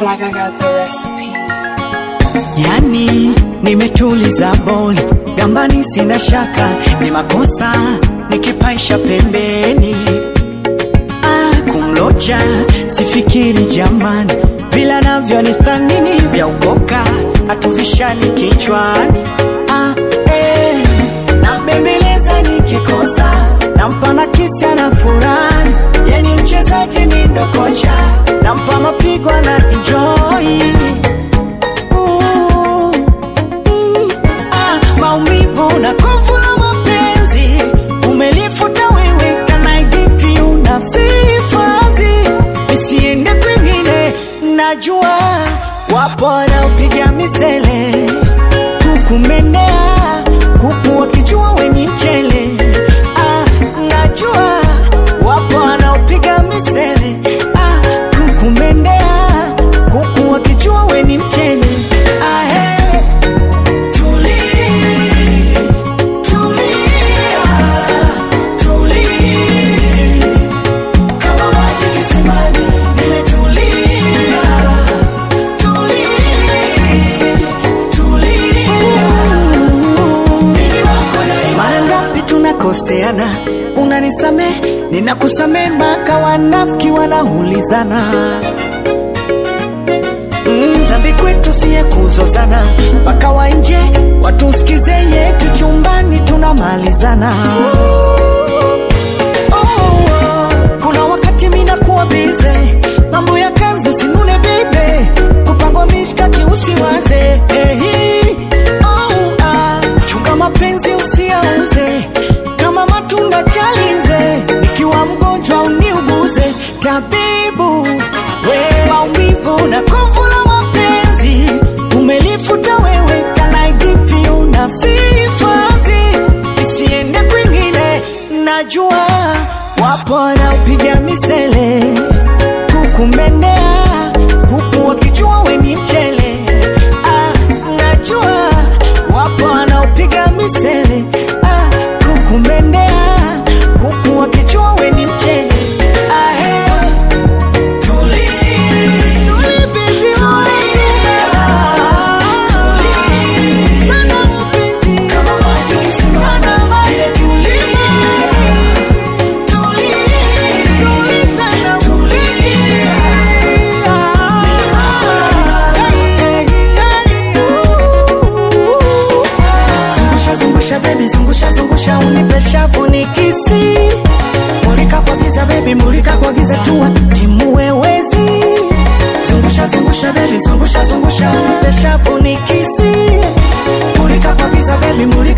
like I got the recipe. Yani nimetuliza boli gambani, sina shaka ni makosa nikipaisha pembeni. Ah, kumlocha sifikiri jamani, vila navyo ni thanini vya ukoka hatuvishani kichwani. Ah, eh, nambembeleza nikikosa nampa na kisi ana furahi, yani mchezaji mi ndo kocha nampa mapigo na enjoy Ooh, mm, ah, maumivu na kovu la mapenzi umelifuta wewe, can I give you nafsi hifadhi isiende kwingine. Najua wapo wanaopiga misele kukumendea kuku wakijua wenye mchele. Ah, najua wapo wanaopiga misele ah, kukumendea kuku wakijua weni mchele. Ah, hey. Tulia, tulia, tulia. Kama maji kisimani, nimetulia. Tulia, tulia. Mimi wako na mara ngapi tunakoseana, unanisamee, ninakusamee, mpaka wanafiki wanaulizana Mm, dhambi kwetu siye kuzozana, mpaka wa nje watusikize yetu, chumbani tunamalizana. Oh, oh, kuna wakati mina kuwa bize, mambo ya kazi sinune bibe, kupangwa mishkaki usiwaze. Hey, oh, ah, chunga mapenzi usiauze, kama matunda chalize, nikiwa mgonjwa uniuguze, tabibu we maumivu na kovu la mapenzi umelifuta wewe, can I give you nafsi hifadhi isiende kwingine. Najua wapo wanaopiga misele kukumendea kuku wakijua weni mchele. Ah, najua wapo wanaopiga misele ah, kukumendea kuku wakijua weni mchele. Ah, hey. Zungusha zungusha baby zungusha zungusha unipe shavu nikisi Mulika kwa giza baby mulika kwa giza tuwa timu wewezi Zungusha zungusha baby zungusha zungusha unipe shavu nikisi Mulika kwa giza baby mulika